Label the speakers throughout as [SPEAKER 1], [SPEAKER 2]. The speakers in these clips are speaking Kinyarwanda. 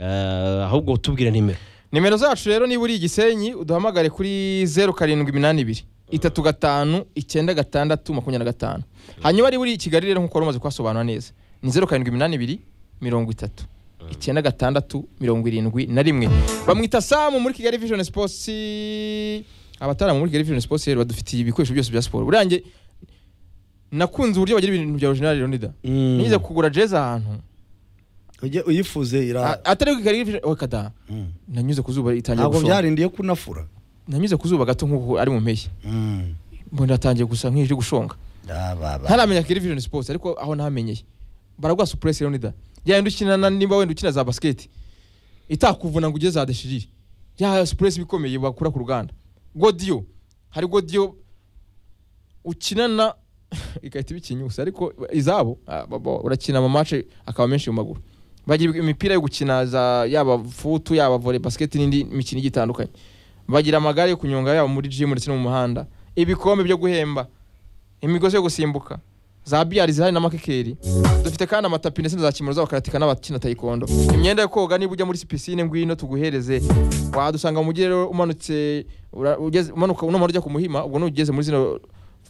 [SPEAKER 1] Eh, ahubwo tubwire nimero
[SPEAKER 2] nimero zacu rero niba uri igisenyi uduhamagare kuri zeru karindwi iminani ibiri itatu gatanu icyenda gatandatu makumyabiri na gatanu hanyuma niba uri i kigali rero nk'uko wari umaze kuhasobanura neza ni zeru karindwi iminani ibiri mirongo itatu icyenda gatandatu mirongo irindwi na rimwe bamwita samu muri kigali vision sports abataramu muri kigali vision sports rero badufitiye ibikoresho byose bya siporo buriya njye nakunze uburyo bagira ibintu bya original rero nida
[SPEAKER 1] Mm.
[SPEAKER 2] nize kugura jeze ahantu
[SPEAKER 3] ujye uyifuze
[SPEAKER 2] A-
[SPEAKER 3] ira
[SPEAKER 2] atari ku kigali vision okada
[SPEAKER 3] Mm.
[SPEAKER 2] nanyuze ku zuba itangiye
[SPEAKER 3] ntabwo
[SPEAKER 2] gushonga
[SPEAKER 3] byarindiye ko unafura
[SPEAKER 2] nanyuze ku zuba gato nk'uko ari mu mpeshyi
[SPEAKER 3] Mm.
[SPEAKER 2] mbona natangiye gusa nk'iri gushonga
[SPEAKER 3] Ah, ba, ba.
[SPEAKER 2] ntaramenya Kigali Vision Sports ariko aho namenyeye baragwa suppress rero nida yayindi ukina na- niba wenda ukina za basket itakuvuna ngo ugeze za deshirire ya suppress bikomeye bakura ku ruganda godiyo hari godiyo ukinana igahita ibikinyusa ariko izabo ah, baba urakina mu match akaba menshi mu maguru bagira imipira yo gukina za yaba futu yaba volley basket n'indi mikino igiye itandukanye bagira amagare yo kunyonga yaba muri gym ndetse no mu muhanda ibikombe byo guhemba imigozi yo gusimbuka za biyari zihari na makekeri dufite kandi amatapi ndetse na za kimero z'abakaratika n'abakina tayikondo imyenda yo koga niba ujya muri pisine ngwino tuguhereze wadusanga mu mujyi rero umanutse ura- ugeze- umanuka unamara ujya ku muhima ubwo n'ugeze muri zino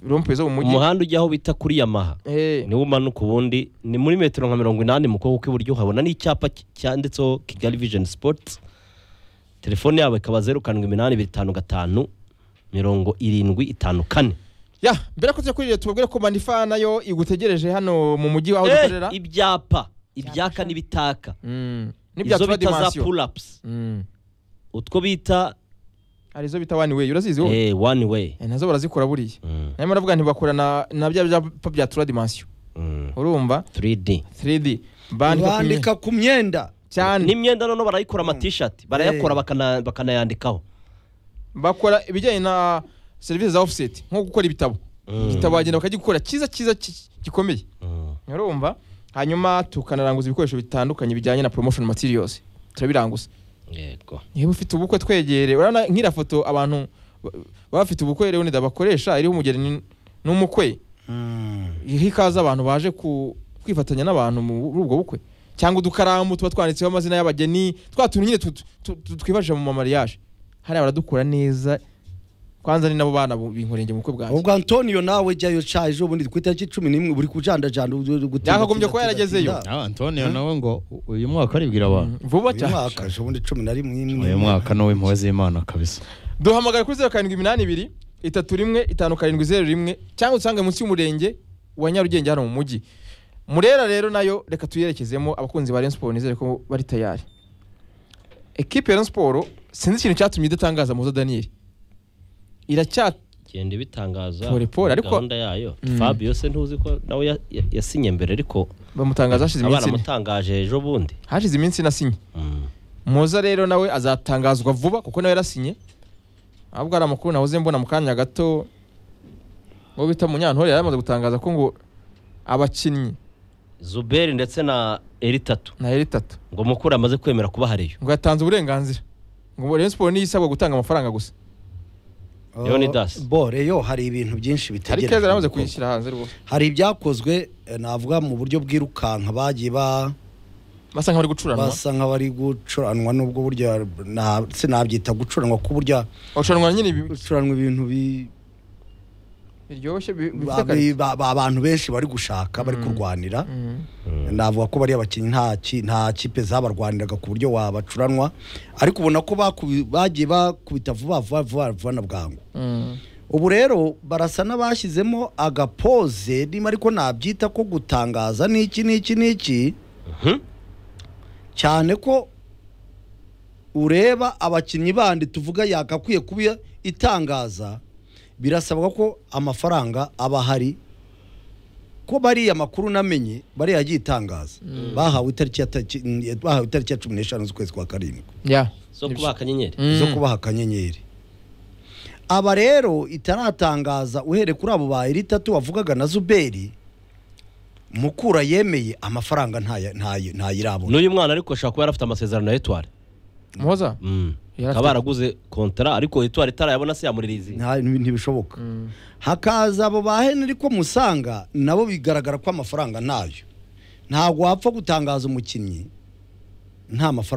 [SPEAKER 2] rompe zo mu mujyi
[SPEAKER 1] umuhanda ujya aho bita kuri yamaha
[SPEAKER 2] Eh,
[SPEAKER 1] niwo umanuka ubundi ni muri metero nka mirongo inani mu kuboko kw'iburyo uhabona n'icyapa cy- cyanditseho kigali vision sports telefone yabo ikaba zeru karindwi iminani ibiri itanu gatanu mirongo irindwi itanu kane
[SPEAKER 2] ya mbere ko tujya kuri leta tubabwire ko manifa nayo igutegereje hano mu mujyi aho
[SPEAKER 1] Eh,
[SPEAKER 2] dukorera
[SPEAKER 1] ibyapa ibyaka n'ibitaka
[SPEAKER 2] Mm, n'ibya
[SPEAKER 1] izo
[SPEAKER 2] tura
[SPEAKER 1] bita za
[SPEAKER 2] dimansiyo
[SPEAKER 1] pulapusi
[SPEAKER 2] Mm.
[SPEAKER 1] utwo bita
[SPEAKER 2] hari izo bita wani weyi urazizi wowe
[SPEAKER 1] eh, wani weyi
[SPEAKER 2] Eh, nazo barazikora buriya
[SPEAKER 1] Mm,
[SPEAKER 2] nayo baravuga ntibakora na na bya byapa bya tura dimansiyo
[SPEAKER 1] mm,
[SPEAKER 2] urumva
[SPEAKER 1] 3D
[SPEAKER 2] 3D bandika ku myenda.
[SPEAKER 3] bandika ku myenda
[SPEAKER 2] cyane
[SPEAKER 1] n'imyenda none barayikora amatishati barayakora bakana- bakanayandikaho
[SPEAKER 2] bakora ibijyanye na serivisi za offset nko gukora ibitabo
[SPEAKER 1] Mm.
[SPEAKER 2] igitabo bagenda bakagikora cyiza cyiza ki- gikomeye
[SPEAKER 1] Mm.
[SPEAKER 2] urumva hanyuma tukanaranguza ibikoresho bitandukanye bijyanye na promotion materials turabiranguza
[SPEAKER 1] yego
[SPEAKER 2] niba ufite ubukwe twegere urabona nk'iriya foto abantu ba- baba bafite ubukwe rero nida bakoresha iriho umugeni n- n'umukwe
[SPEAKER 3] Mm.
[SPEAKER 2] iriho ikaze abantu baje ku- kwifatanya n'abantu muri ubwo bukwe cyangwa udukaramu tuba twanditseho amazina y'abageni twa tuntu nyine tu- tu- tu- twifashisha mu mamariyaje hariya baradukora neza kwanza ni nabo bana bu- binkorenge mu bukwe bwanjye
[SPEAKER 3] ubwo antonio nawe jyayo ca ejo bundi ku itariki cumi n'imwe buri kujandajanda
[SPEAKER 2] Yakagombye kuba yaragezeyo.
[SPEAKER 4] nawe antonio nawe ngo u- uyu mwaka aribwira abantu
[SPEAKER 2] vuba
[SPEAKER 3] uyu
[SPEAKER 2] cyane
[SPEAKER 3] mwaka ejo bundi cumi na rimwe imwe
[SPEAKER 4] uyu mwaka ni uw'impuhwe z'imana kabisa
[SPEAKER 2] duhamagara kuri zeru karindwi iminani ibiri itatu rimwe itanu karindwi zeru rimwe cyangwa usange munsi y'umurenge wa nyarugenge hano mu mujyi murera rero nayo reka tuyerekezemo abakunzi ba Rayon Sport nizere ko bari tayari ekipe ya Rayon Sport sinzi ikintu cyatumye idatangaza muza Daniel iracya
[SPEAKER 1] genda ibitangaza
[SPEAKER 2] Pole pole, ariko-
[SPEAKER 1] gahunda yayo
[SPEAKER 2] Mm.
[SPEAKER 1] fabio se ntuzi ko nawe ya- ya- yasinye mbere ariko
[SPEAKER 2] bamutangaza hashize
[SPEAKER 1] abana
[SPEAKER 2] iminsi ine
[SPEAKER 1] amutangaje ejo bundi
[SPEAKER 2] hashize iminsi nasinye muza rero nawe azatangazwa vuba kuko nawe yarasinye ahubwo hari amakuru nahoze mbona mu kanya gato uwo bita munyantore yari amaze gutangaza ko ngo abakinnyi
[SPEAKER 1] zuberi ndetse na eritatu
[SPEAKER 2] na eri tatu
[SPEAKER 1] ngo mukuru amaze kwemera kuba hariyo
[SPEAKER 2] ngo yatanze uburenganzira ngo Rayon Sport niyo isabwa gutanga amafaranga gusa
[SPEAKER 1] Leonidas.
[SPEAKER 3] bo reyo hari ibintu byinshi
[SPEAKER 2] hari keza yaramaze
[SPEAKER 3] bitegereje
[SPEAKER 2] kuyishyira hanze rwose
[SPEAKER 3] hari ibyakozwe eh, navuga mu buryo bwirukanka bagiye ba
[SPEAKER 2] basa nk'abari gucuranwa
[SPEAKER 3] basa nk'abari gucuranwa n'ubwo burya na- sinabyita gucuranwa ku burya
[SPEAKER 2] bacuranwa nyine bi-
[SPEAKER 3] gucuranwa ibintu bi-
[SPEAKER 2] biryoshye bi- bifite
[SPEAKER 3] ba-
[SPEAKER 2] akarite
[SPEAKER 3] ba- ba- abantu benshi bari gushaka bari
[SPEAKER 2] Mm.
[SPEAKER 3] kurwanira
[SPEAKER 2] Mm.
[SPEAKER 3] navuga ko bari abakinnyi nta ki- nta kipe zabarwaniraga ku buryo wabacuranwa ariko ubona ko bakubi- bagiye bakubita vuba vuba vuba vuba na bwangu
[SPEAKER 2] Mm.
[SPEAKER 3] ubu rero barasa n'abashyizemo agapoze niba ariko nabyita ko gutangaza n'iki n'iki n'iki
[SPEAKER 1] Mhm.
[SPEAKER 3] cyane ko ureba abakinnyi bandi tuvuga yakakwiye kuba itangaza birasabwa ko amafaranga aba ahari ko bariya makuru namenye bariya yagiye itangaza bahawe itariki ya taki- bahawe itariki ya cumi n'eshanu z'ukwezi kwa karindwi
[SPEAKER 2] ya
[SPEAKER 1] zo kuba akanyenyeri
[SPEAKER 2] Mm.
[SPEAKER 3] zo kubaha akanyenyeri aba rero itaratangaza uhere kuri abo ba eritatu wavugaga na zuberi mukura yemeye amafaranga ntaya- ntayi- ntayirabona
[SPEAKER 1] n'uyu mwana ariko ashobora kuba yarafite amasezerano na etware
[SPEAKER 2] muhoza
[SPEAKER 1] Mm.
[SPEAKER 2] Yarafite-
[SPEAKER 1] akaba yaraguze kontara ariko etware itarayabona se yamuririzi
[SPEAKER 3] Nta- ntibishoboka
[SPEAKER 2] Mm.
[SPEAKER 3] hakaza abo ba henry ko musanga nabo bigaragara ko amafaranga ntayo ntabwo wapfa gutangaza umukinnyi nta mafaranga